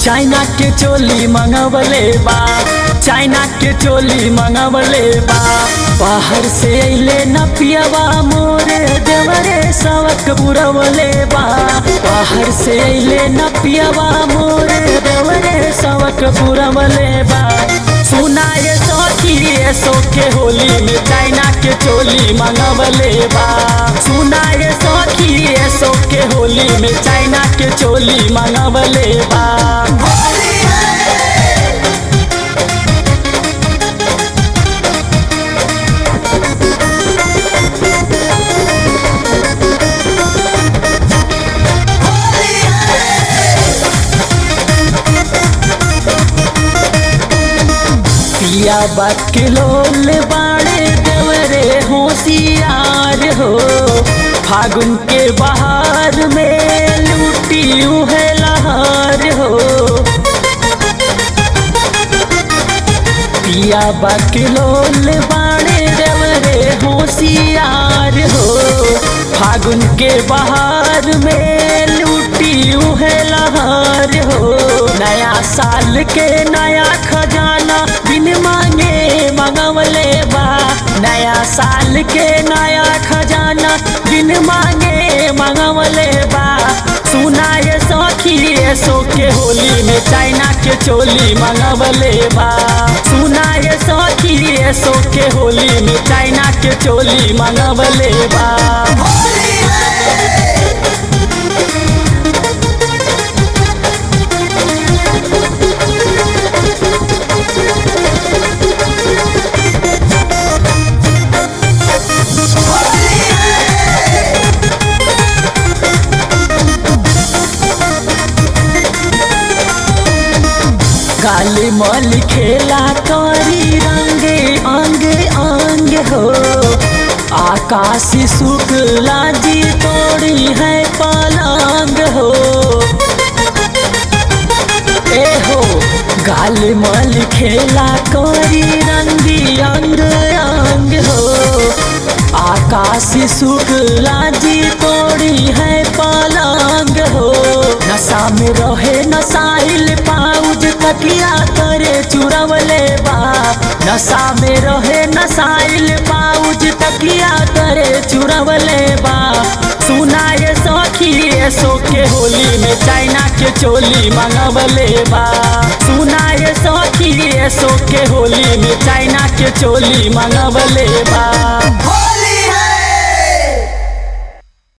China के चोली मंगवले बा चाइना के चोली मंगवले बा बाहर से अइले न पियवा मोरे देवरे सवक बुरवले बा बाहर से अइले न पियवा मोरे देवरे सवक बुरवले बा सुनाए सखी सो के होली में चाइना के चोली मंगवले बा सुनाए सखी सो के होली में चाइना के चोली मंगवले बा पिया बकलोल बाड़े देवरे होशियार हो फागुन के बहार में लूटी है लहार हो पिया बकलोल बाड़े देवरे होशियार हो फागुन के बहार में लूटी है लहार हो नया साल के नया खजाना बिन मांगे मंगवले बा नया साल के नया खजाना बिन मांगे मंगवले बा सुनाए सखी सो के होली में चाइना के चोली मंगवले बा सुनाए सखी सो के होली में चाइना के चोली मंगवले बा काली मल खेला करी रंगे अंग अंग हो आकाशी शुक्ला जी तोड़ी है पलंग हो ए हो गाल मल खेला करी रंगी अंग अंग हो आकाशी शुक्ला जी तोड़ी है पलंग हो नशा में रहे नसाइल पाउज तकिया करे चुरवले बा नशा में रहे नसाइल पाउज तकिया करे चुरवले बा सुनाए सखी सो के होली में चाइना के चोली मंगवले बा सुनाए सखी सो के होली में चाइना के चोली मंगवले बा